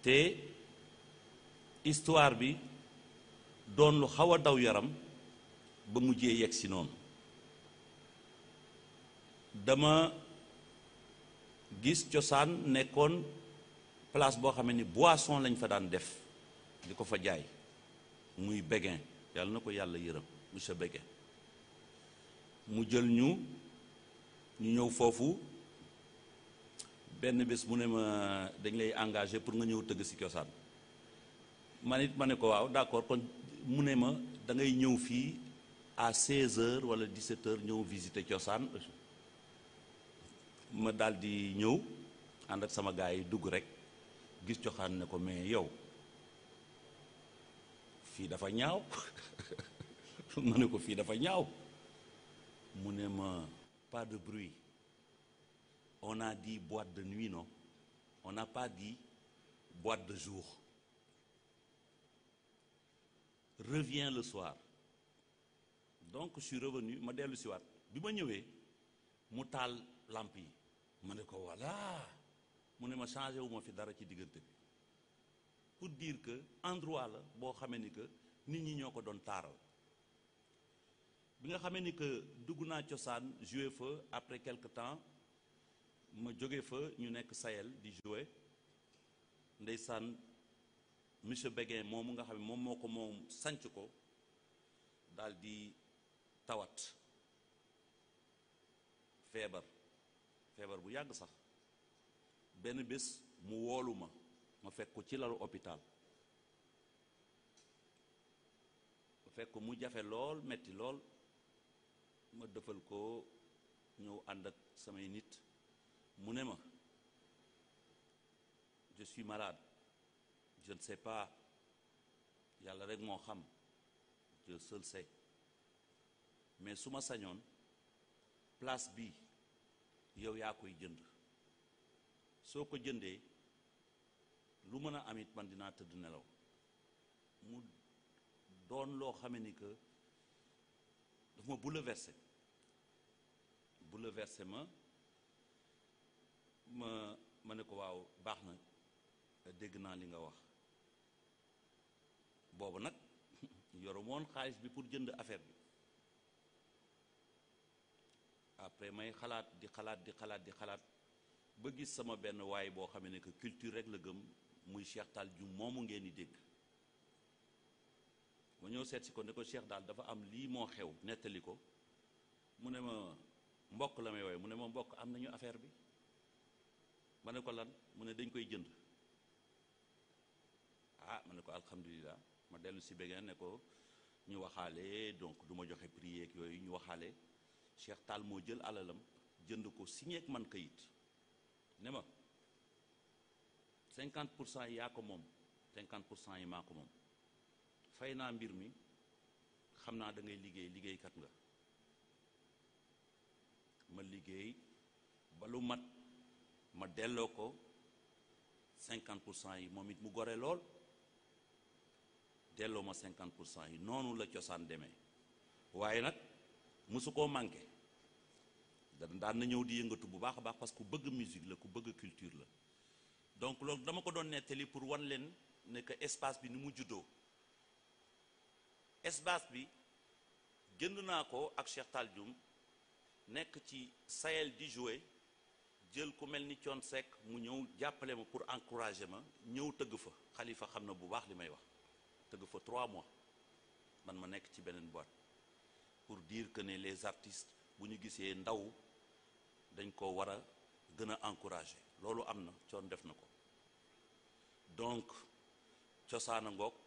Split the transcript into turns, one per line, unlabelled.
te histoire bi doon lu xaw a daw yaram ba mujjee yegg si noonu dama gis cosaan nekkoon place boo xam ni boisson lañ fa daan def di ko fa jaay muy Béguin yàlla na ko yàlla yërëm monsieur Béguin mu jël ñu ñu ñëw foofu benn bés mu ne ma dañ lay engagé pour nga ñëw tëgg si cosaan man it ma ne ko waaw d'accord kon mu ne ma da ngay ñëw fii à 16 heures wala 17 heures ñëw visiter cosaan ma daal di ñëw ànd ak sama gars yi dugg rek gis cosaan ne ko mais yow fii dafa ñaaw ma ne ko fii dafa ñaaw mu ne ma pas de bruit on a dit boîte de nuit non on n'a pas dit boîte de jour reviens le soir donc je suis revenu ma dellu si waat bi ma ñëwee mu taal lamp yi ma ne ko voilà mu ne ma changé wu ma fi dara ci diggante bi pour dire que endroit la boo xamee ni que nit ñi ñoo ko doon taaral bi nga xamee ni que dugg naa cosaan joué fa après quelque temps ma jóge fa ñu nekk Sahel di joué ndeysaan monsieur Béguin moomu nga xam ne moom moo ko moom sanc ko daal di tawat feebar feebar bu yàgg sax benn bés mu woolu ma ma fekk ko ci lalu hôpital ma fekk ko mu jafe lool metti lool ma defal ko ñëw ànd ak samay nit mu ne ma je suis malade je ne sais pas yàlla rek moo xam Dieu seul sait mais su ma sañoon place bi yow yaa koy jënd soo ko jëndee lu mën a amit man dinaa tëdd nelaw mu doon loo xame ni que daf ma bouleversé bouleversé ma ma ma ne ko waaw baax na dégg naa li nga wax boobu nag yoru moon xaalis bi pour jënd affaire bi après may xalaat di xalaat di xalaat di xalaat ba gis sama benn waay boo xam ne que culture rek la gëm muy Cheikh Tall Dioum moomu ngeen di dégg ma ñëw seet si ko ne ko Cheikh daal dafa am lii moo xew nettali ko mu ne ma mbokk la may wooye mu ne ma mbokk am nañu affaire bi ma ne ko lan mu ne dañ koy jënd ah ma ne ko alhamdulilah ma dellu si Béguin ne ko ñu waxaale donc du ma joxe prix yeeg yooyu ñu waxaale Cheikh Tall moo jël alalam jënd ko signé ak man kayit ne ma 50 pour cent yi yaa ko moom 50 pour cent yi maa ko moom fay naa mbir mi xam naa da ngay liggéey liggéeykat nga ma liggéey ba lu mat ma delloo ko 50 pour cent yi moom it mu gore lool delloo ma 50 pour cent yi noonu la cosaan demee waaye nag mosu koo manqué da daan na ñëw di yëngatu bu baax a baax parce que ku bëgg musique la ku bëgg culture la donc loolu dama ko doon nettali pour wan leen ne que espace bi ni mu juddoo espace bi jënd naa ko ak Cheikh Tall Dioum nekk ci Sahel di jouer jël ku mel ni Thione Seck mu ñëw jàppale ma pour encourager ma ñëw tëgg fa xalifa xam na bu baax li may wax tëgg fa trois mois man ma nekk ci beneen boîte pour dire que ne les artistes bu ñu gisee ndaw dañ ko war a gën a encourager loolu am na Thione def na ko donc cosaana ngoog